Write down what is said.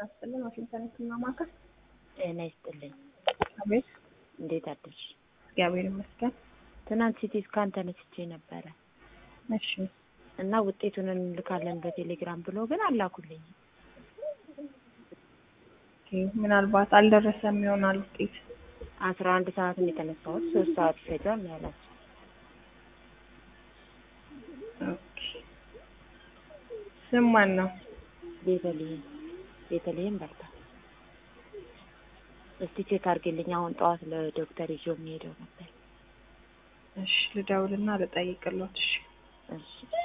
ይስጥልን። ዋሽንግተን ህክምና ማዕከል። ጤና ይስጥልኝ። አቤት። እንዴት አደርሽ? እግዚአብሔር ይመስገን። ትናንት ሲቲ ስካን ተነስቼ ነበረ እሺ እና ውጤቱን እንልካለን በቴሌግራም ብሎ ግን አላኩልኝ። ኦኬ፣ ምናልባት አልደረሰም ይሆናል ውጤት። አስራ አንድ ሰዓት ነው የተነሳሁት። ሶስት ሰዓት ይፈጃል ነው ያላቸው። ኦኬ። ስም ማን ነው? ቤተልሔም ቤተልሔም በርታ። እስቲ ቼክ አድርጌልኝ። አሁን ጠዋት ለዶክተር ይዞ የሚሄደው ነበር። እሺ ልደውልና ልጠይቅሎት። እሺ እሺ